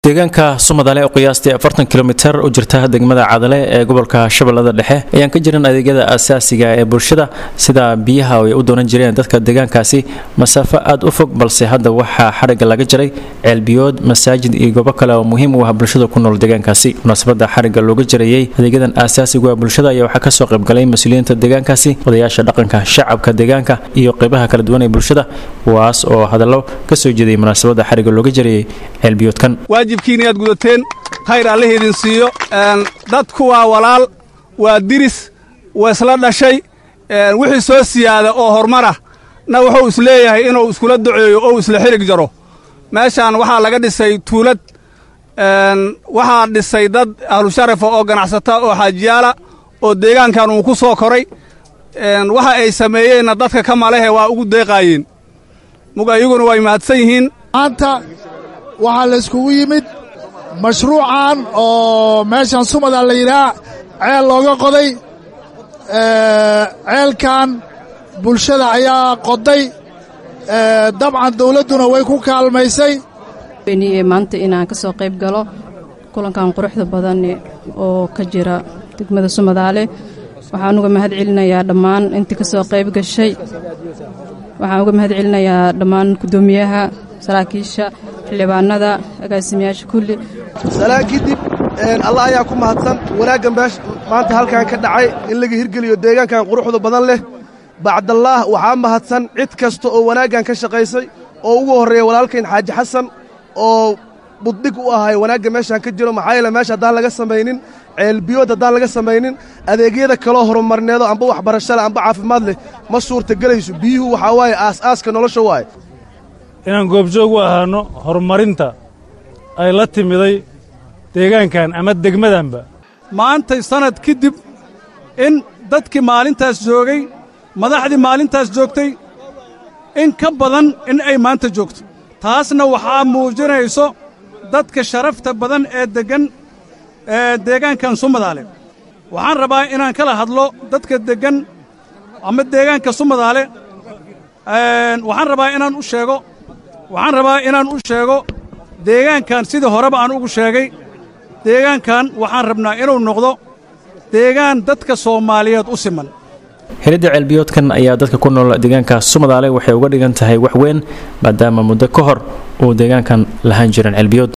deegaanka sumadale oo qiyaastii afartan kilomitar u jirta degmada cadale ee gobolka shabeellada dhexe ayaan ka jirin adeegyada asaasiga ee bulshada sida biyaha ay u doonan jireen dadka deegaankaasi masaafo aad u fog balse hadda waxaa xarigga laga jaray ceelbiyood masaajid iyo goobo kale oo muhiim u ah bulshada ku nool deegaankaasi munaasabada xarigga looga jarayey adeegyadan asaasigu ah bulshada ayaa waxaa kasoo qaybgalay mas-uuliyiinta deegaankaasi odayaasha dhaqanka shacabka deegaanka iyo qeybaha kala duwan ee bulshada kuwaas oo hadallo kasoo jeediyay munaasabada xarigga looga jarayey ceelbiyoodkan waajibkiina inaad gudateen khayr alle idin siiyo dadku waa walaal waa diris waa isla dhashay wixii soo siyaada oo horumara na wuxuu is leeyahay inuu iskula duceeyo oo isla xirig jaro meeshaan waxaa laga dhisay tuulad waxaa dhisay dad ahlusharafa oo ganacsata oo xaajiyaala oo deegaankan uu ku soo koray waxa ay sameeyeenna dadka ka malehe waa ugu deeqaayeen mug ayaguna way mahadsan yihiin maanta waxaa la iskugu yimid mashruucan oo meeshan sumada la yidhaah ceel looga qoday ceelkan bulshada ayaa qoday dabcan dawladduna way ku kaalmaysay maanta inaan ka soo qayb galo kulankan quruxda badan oo ka jira degmada sumadaale waxaan uga mahad celinayaa dhammaan intii ka soo qayb gashay waxaan uga mahad celinayaa dhammaan guddoomiyaha saraakiisha xildhibaanada agaasimayaasha kulli salaan kadib allah ayaa ku mahadsan wanaaggan beesh maanta halkan ka dhacay in laga hirgeliyo deegaankan quruxda badan leh bacdallaah waxaa mahadsan cid kasta oo wanaaggan ka shaqaysay oo ugu horreeya walaalkayn xaaji xasan oo buddhig u ahay wanaagga meeshaan ka jiro maxaa yeele meesha haddaan laga samaynin ceelbiyood haddaan laga samaynin adeegyada kaloo horumarneedo amba waxbarasho leh amba caafimaad leh ma suurtagelayso biyuhu waxaa waaye aas-aaska nolosha waaye inaan goobjoog u ahaanno horumarinta ay la timiday deegaankan ama degmadanba maantay sannad kadib in dadkii maalintaas joogay madaxdii maalintaas joogtay in ka badan in ay maanta joogto taasna waxaa muujinayso dadka sharafta badan ee deggan ee deegaankan sumadaale waxaan rabaa inaan kala hadlo dadka deggan ama deegaanka sumadaale waxaan rabaa inaan u sheego waxaan rabaa inaan u sheego deegaankan sidii horeba aan ugu sheegay deegaankan waxaan rabnaa inuu noqdo deegaan dadka soomaaliyeed u siman helidda ceelbiyoodkan ayaa dadka ku nool deegaanka sumadaale waxay uga dhigan tahay wax weyn maadaama muddo ka hor uu deegaankan lahaan jiran ceelbiyood